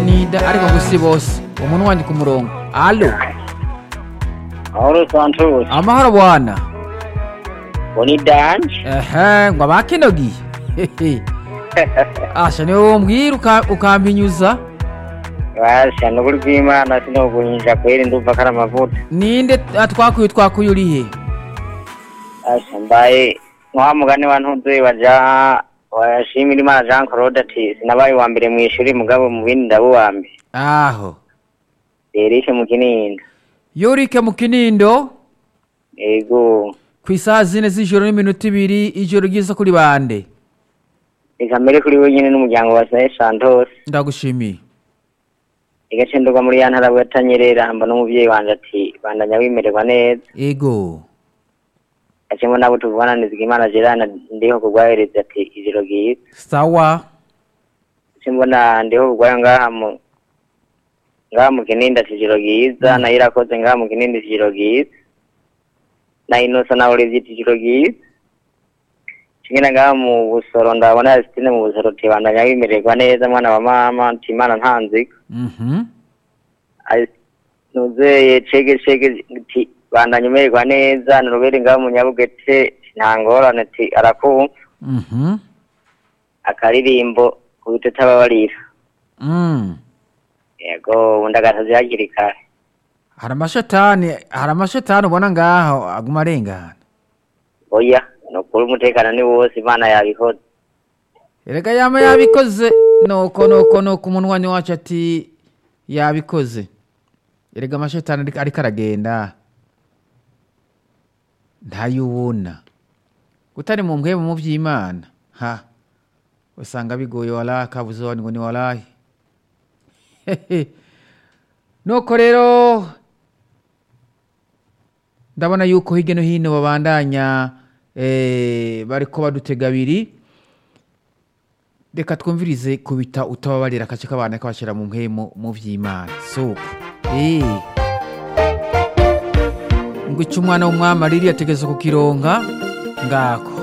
nida ariko gusi bose umuntu wanje ku murongo alo Mahoro Santos. amahoro bwana Boni Danje. ehe ngo abakinogiye Hehe. asha niwe wombwira uka- ukampinyuza Basha nukuri kw'Imana sinokunyisha kweri ndumva kari amavuta. ninde atwakuye twakuye urihe Basha mbaye wa mugani wa ntuze waja washimira Imana Jean Claude ati sinabaye uwa mbere mw'ishuri mugabo mu bindi ndaba uwa mbere. aho Eric mu Kinindo. yorike mu kinindo Ego. ku isaha zine z'ijoro n'iminota ibiri ijoro ryiza kuri bande Reka mbere kuri wenyine n'umuryango wa Saint Santos. ndagushimiye Igace ndugwa muri ya ntara bwatanyerera hamba n'umuvyeyi wanje ati bandanya wimererwa neza. ego Acemo nabo tuvugana Nizigimana Gerard ndiho kugwahereza ati ijoro ryiza. sawa simbona ndiho kugwayo ngaha mu ngaha mu kinindi ati ijoro ryiza nayo irakoze ngaha mu kinindi ati ijoro ryiza na inosa nawe urivye ati ijoro ryiza kingina ngaha mu busoro ndabona Yasitine mu busoro ati bandanya wimererwa neza mwana wa mama ati imana ntanzika mhm nuzeye cege cege ati bandanya umererwa neza nurubere ngaha mu nyabugete nta ngorane ati arakumva mhm akaririmbo kubita tababarira mm yego ubundi agatazi hakiri kare hari amashetani hari amashetani ubona ngaho aguma arengana oya ni ukuri umutekano ni wose imana yabikoze erega yama yabikoze nuko nuko nuko umunwanyi wacu ati yabikoze erega amashetani ariko- ariko aragenda ntayubona utari mu mbwemu mu by'imana ha usanga bigoye walahi kabuze wani ngo ni walahi Hehe. nuko rero ndabona yuko hirya no hino babandanya eh, bariko badutega abiri reka twumvirize kubita utababarira akace k'abana kabashyira mu mpemu mu by'imana suko Eh. ngo icyo umwana w'umwami aririye ategeza kukironka ngako